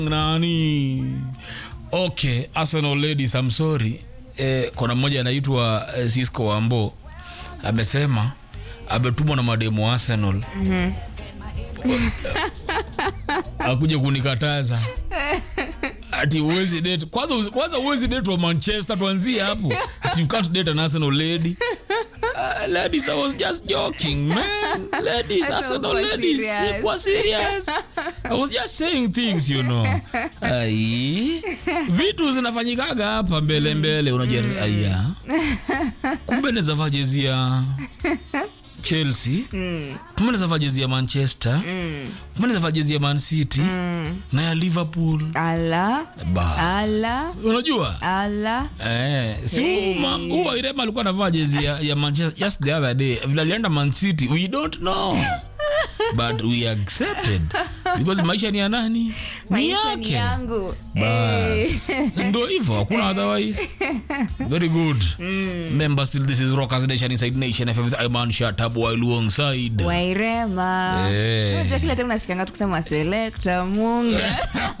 nani okay arsenal ladies I'm sorry eh, kuna mmoja anaitwa eh, cisco wambo amesema ametumwa na mademu wa arsenal mm-hmm. akuja kunikataza ati uwezi date kwanza kwanza uwezi date wa manchester tuanzie hapo ati you can't date an arsenal lady Uh, ladies, I was just joking, man. Ladies, Hata Arsenal ukuwa ladies, serious. sikuwa serious. I was just saying things, you know. Ai. Vitu zinafanyikaga hapa mbele mbele unajua aya. Kumbe naweza vaa jezi ya Chelsea. Kumbe naweza vaa jezi ya Manchester. Kumbe naweza vaa jezi ya Man City na ya Liverpool. ala Bas. ala Unajua? ala Eh, si Hey. hey. huwa Irema alikuwa anavaa jezi ya, ya Manchester just the other day. Vile alienda Man City, we don't know. But we accepted because maisha ni ya nani? Ni maisha ni yake. yangu Bas. Ndio hivyo, hakuna otherwise. Very good. Remember still this is Rockers Nation inside Nation FM with Iman Shatab while alongside. wairema Eh. unajua kila time nasikianga tukisema selekta munga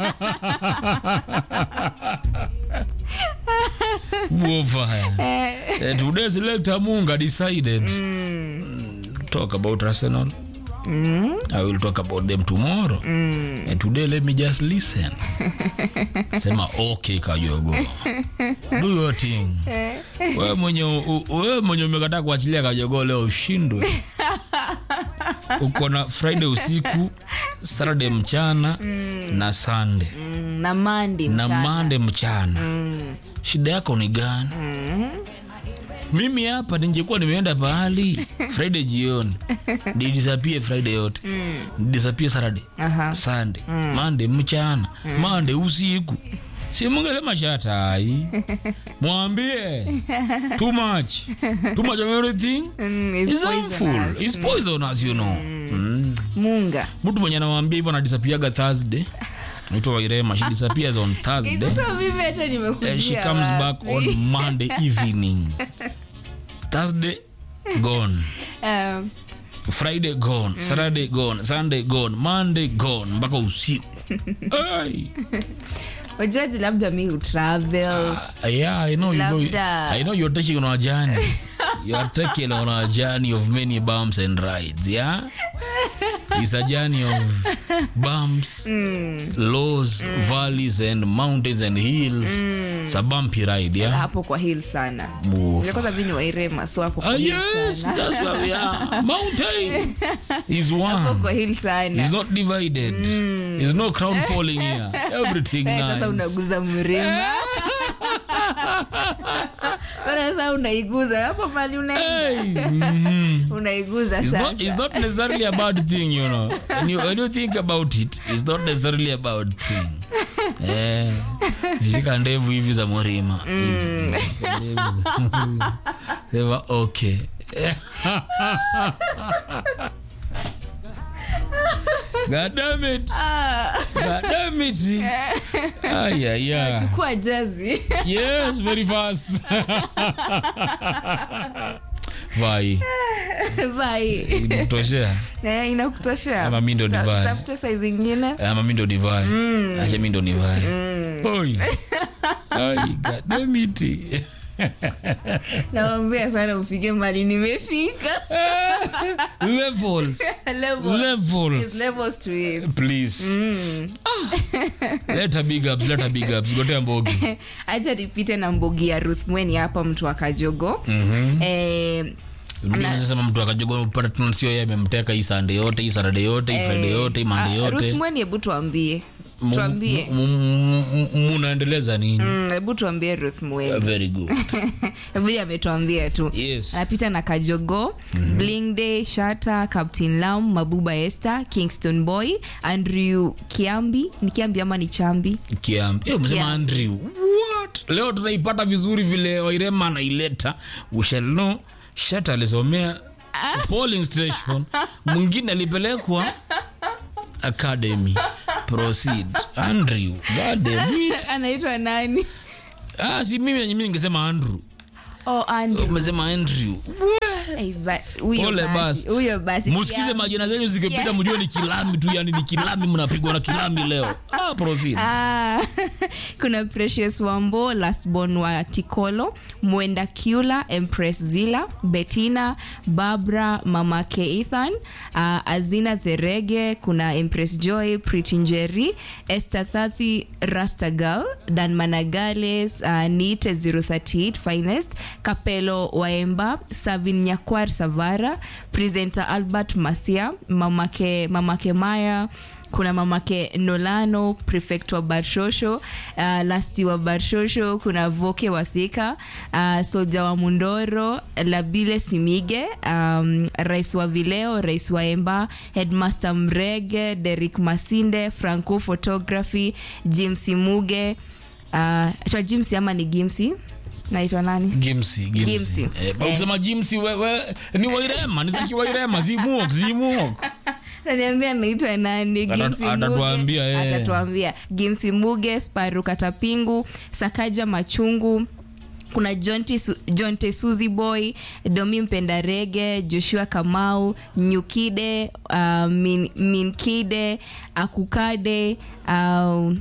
Wofaya. Eh, Uh, today selector Munga decided mm. talk about Arsenal. I will talk about them tomorrow. And today let me just listen. Sema okay Kajogo. Do your thing. Wewe mwenye u- wewe mwenye umekataa kuachilia Kajogo leo ushindwe. Uko na Friday usiku, Saturday mchana na Sunday mm, na mandi na mchana mande mchana shida yako ni gani mimi hapa ningekuwa nimeenda pahali friday jioni nidisapie friday yote nidisapie saturday Aha. sunday mande mchana mande usiku si mungesema shatai mwambie too much too much of everything Mm, it's is harmful poisonous. is poisonous you know mm. munga mtu mwenye anawambia hivyo anadisapiaga thursday naitwa wairema she disappears on thursday sasa mimi hata nimekujia and she comes back wapi? on monday evening thursday gone Um, friday gone saturday gone sunday gone monday gone mpaka usiku Ay. wajaji labda mi utravel Ah, yeah i know you go, Labda. i know you're taking on a journey you're taking on a journey of many bumps and rides yeah it's a journey of bumps lows valleys and mountains and hills it's a bumpy ride yeah hapo kwa hill sana Move. Vile kwanza mi ni wairema so hapo Ah, kwa hill yes, sana that's where we are. Mountain is hapo one. kwa hill sana It's not divided. There's no crown falling here. Everything Eh, sasa nice. unaguza mlima Bana sasa unaiguza hapo mali unaenda Hey, mhm. unaiguza It's sasa not, it's not necessarily a bad thing, you know. When you, when you think about it, it's not necessarily a bad thing. Eh, shika ndevu hivi za murima sema okay God damn it. God damn it. Ay, ay, ay. chukua jazi Yes, very fast. Vai, vai imekutoshea Eh, inakutoshea Ama mi ndo Ta- nivae. tutafute size ingine ama mi ndo nivae acha mi ndo nivae Oi. Ai, God damn it. nawambia sana ufike mali nimefika Levels. Level. Levels. There's levels to it. Please. Ah. Let her big ups, let her big ups. Gotea mbogi. acha nipite na mbogi ya ruth mweni hapa mtu wa kajogo eh, sema mtu akajoga pata tunasio yeye amemteka hii sande yote hii sarade yote hii friday yote hii mande ah, ruth yote mweni hebu tuambie Mu- tuambie mu- mu- mu- munaendeleza nini Mm, hebu tuambie ruth mweni very good vile ametuambia tu yes anapita na kajogo mm-hmm. bling day shata captain lam mabuba esther kingston boy andrew kiambi ni kiambi ama ni chambi kiambi Eh, umesema Kiambi. andrew what leo tunaipata vizuri vile wairema anaileta we shall know shata alisomea polling station mwingine alipelekwa academy proceed andrew God damn it. anaitwa nani ah, si mimi mimi ningesema andrew oh, Andrew. umesema andrew Ai, ba- huyo Pole basi, basi. huyo basi musikize Kiambi. majina zenyu zikipita Yeah. mjue ni kilami tu yani ni kilami mnapigwa na kilami leo ah, proceed. Ah, kuna precious wambo lastborn wa tikolo mwenda kiula empress zila betina barbara mamake ethan uh, azina therege kuna empress joy pritinjeri esther thathi rastagal dan managales uh, niite 038 finest kapelo waemba savin nyakwar savara presenter albert masia mamake, mamake maya kuna mamake nolano prefect wa barshosho uh, lasti wa barshosho kuna voke wa thika uh, soja wa mundoro labile simige um, rais wa vileo rais wa emba headmaster mrege derik masinde franco photography jimsi muge uh, jimsi ama ni gimsi naitwa nani gimsi gimsi, Gimsi. Eh, Eh. kusema jimsi wewe ni wairema ni zaki wairema zimuok zimuok Ataniambia naitwa nani Ata- Gimsi atatuambia, Muge eh. atatuambia Gimsi Muge Sparu Katapingu Sakaja Machungu kuna Jonte Su- Jonte Suzy Boy Domi Mpenda Rege Joshua Kamau Nyukide uh, Min, Minkide Akukade uh,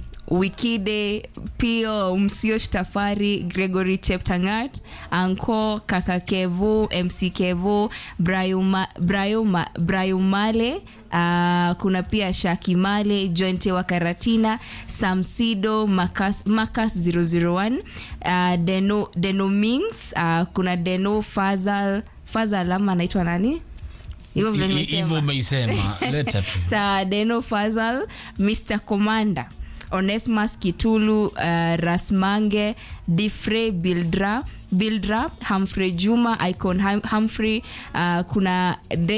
wikide pio msio shtafari gregory cheptangat anko kakakevu mc kevu Brayuma- Brayuma- brayumale uh, kuna pia shakimale jointe wa karatina samsido makas, makas 001 uh, deno, deno mings uh, kuna deno fazal fazal ama anaitwa nani hivyo vile I- i- nimesema hivyo umeisema leta tu sa deno fazal mr commander onesmas kitulu uh, rasmange difrey bildra bildra humphrey juma icon Hum- humphrey uh, kuna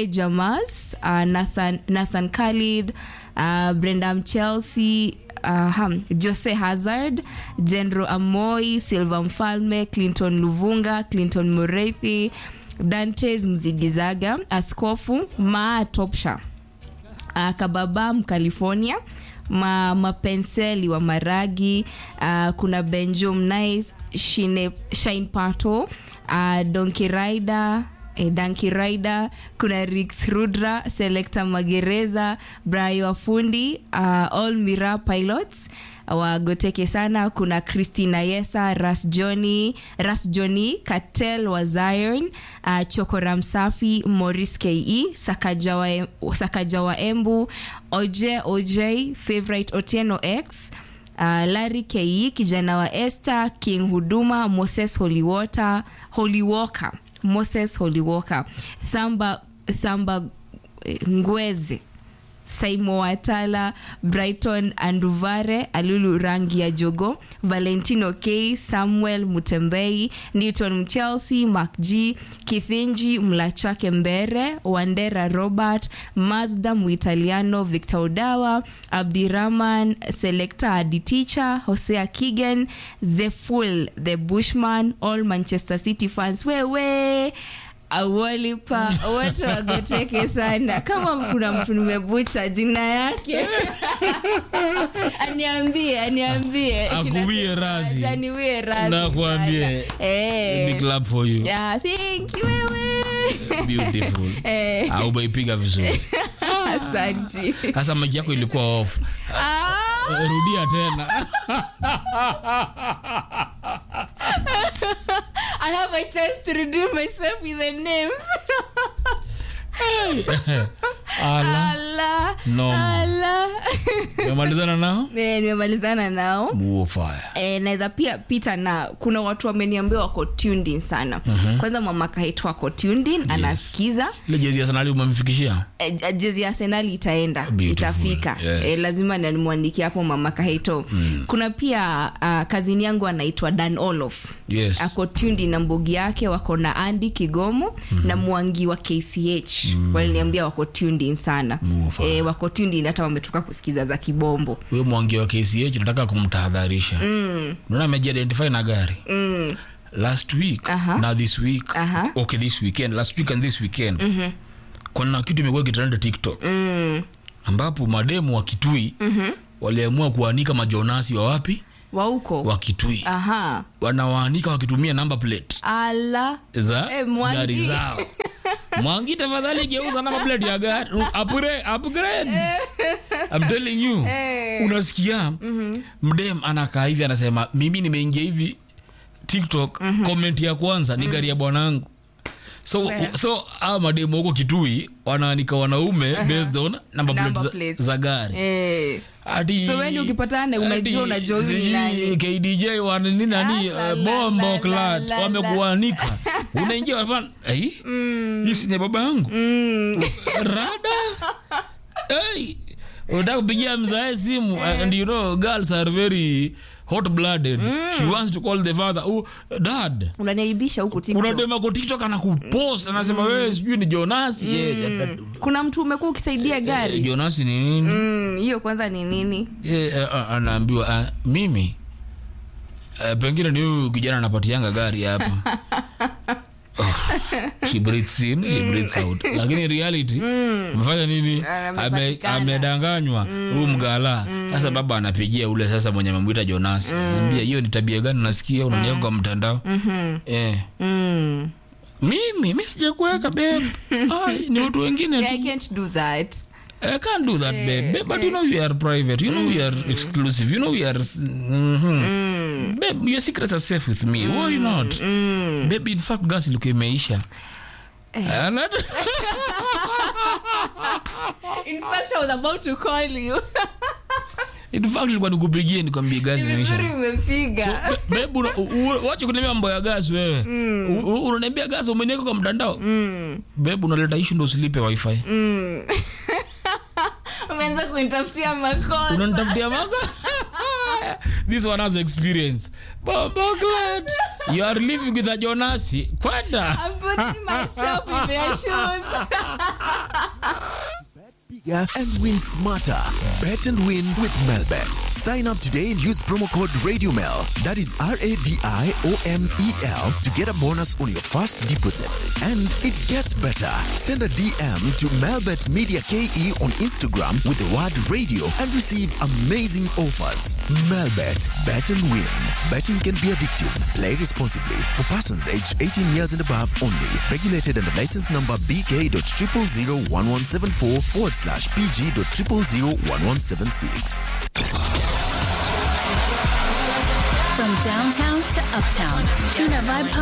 dejamas uh, nathan, nathan khalid uh, brendam chelsea uh, ham, jose hazard general amoi silva mfalme clinton luvunga clinton mureithi dantes mzigizaga askofu maa topsha uh, kababa mcalifornia ma, mapenseli wa maragi uh, kuna benjom nice shine, shine pato uh, donki rider Eh, danki rider kuna rix rudra selecta magereza brayo wafundi uh, all mira pilots wagoteke sana kuna christina yesa ras johnny ras johnny katel wa zion uh, chokora msafi moris ke sakaja wa, sakaja wa embu oje oj favorite otieno x uh, lari ke kijana wa este king huduma moses holywater holywoker moses holywoker thamba thamba eh, ngweze saimo watala brighton anduvare alulu rangi ya jogo valentino k samuel mutembei newton mchelsea mac g kithinji mlachake mbere wandera robert mazda muitaliano victor odawa abdiraman selecta aditicha hosea kigen zeful the bushman all manchester city fans wewe awolipa wote wagoteke sana kama kuna mtu nimebucha jina yake aniambie aniambie Akuwie radhi. aniwie radhi Nakwambie. sana. Eh. big club for you Yeah, thank you wewe beautiful Eh. Ah, umeipiga vizuri asanti sasa maji yako ilikuwa off Ah! rudia tena I have a chance to redeem myself with the names. ala Ala. Noma. Ala. umemalizana nao Eh, nimemalizana nao Muo fire Eh, naweza pia pita na kuna watu wameniambia wako tuned in sana kwanza mamaka yetu wako tuned in anasikiza ile jezi ya sanali umemfikishia Eh, jezi ya arsenali itaenda Beautiful. itafika Yes. eh, lazima nimwandikia hapo mama kaheto mm. kuna pia uh, kazini yangu anaitwa dan olof yes ako tundi na mbogi yake wako na andi kigomo mm-hmm. na mwangi wa kch mm. waliniambia wako tuned in sana Mufa. e, wako tuned in hata wametoka kusikiza za kibombo huyo mwangi wa kch nataka kumtahadharisha naona amejiidentify na gari mm. last week Aha. na this week Aha. okay this weekend last week and this weekend mm-hmm. kuna kitu imekuwa kitrenda tiktok Mm. ambapo mademu wa kitui mm-hmm. waliamua kuanika majonasi wa wapi wauko wa kitui aha wanawaanika wakitumia number plate ala za Eh, Mwangi. gari zao mwangi tafadhali geuza namba plate ya gari upgrade, upgrade. I'm telling you unasikia mdem anakaa hivi anasema mimi nimeingia hivi tiktok comment ya kwanza ni gari ya bwanangu so so a mademu huko kitui wanaanika wanaume based on number Number plate za, plates. za gari Eh. Ati- So wewe ukipatana, unajua- ati unajua huyu ni sijui nani. KDJ wanini nani Ah, la, eh, la, bombo la, clat la, la, wamekuanika unaingia hapa eh hii si ni baba yangu rada hey unataka kupigia mzae simu and you know girls are very hot blooded she wants to call the father oh dad unaniaibisha huku kuna TikTok. dema kwa tiktok anakupost anasema wewe sijui ni jonasi yeah, kuna mtu umekuwa ukisaidia gari jonasi ni nini Mm, hiyo kwanza ni nini Eh, eh, ah, anaambiwa ah, mimi eh, pengine ni huyu kijana anapatianga gari hapa Oh, she breathes in, she breathes out. lakini reality amefanya nini Ame- Amepatikana. amedanganywa huyu mgala sasa baba anapigia ule sasa mwenye amemwita jonas ambia hiyo ni tabia gani unasikia unaniweka kwa mtandao eh. mm. mimi mi sijakuweka beb Ai, ni watu wengine tu I can't do that I can't do that, babe. babe. But you know you are private. You know we are exclusive. You know we are. Mm-hmm. Babe, your secrets are safe with me. Worry not. Babe, in fact, gas ilikuwa imeisha. Ana- in fact i was about to call you in fact ilikuwa nikupigie nikwambie gas imeisha. vizuri umepiga Babe, una- u- u- wacha kuniambia mambo ya gas wewe. U- u- Unaniambia gas umeniweka kwa mtandao. Babe, unaleta issue ndo usilipe wifi. umeanza kunitafutia makosa unanitafutia mako this one has experience Bombo glad you are living with a jonasi kwenda I'm putting myself in their shoes bigger and win smarter. Bet and win with Melbet. Sign up today and use promo code RadioMel. That is R A D I O M E L to get a bonus on your first deposit. And it gets better. Send a DM to Melbet Media KE on Instagram with the word radio and receive amazing offers. Melbet. Bet and win. Betting can be addictive. Play responsibly. For persons aged 18 years and above only. Regulated under license number BK.0001174 forward slash PG.0001176. From downtown to uptown, Tuna Vibe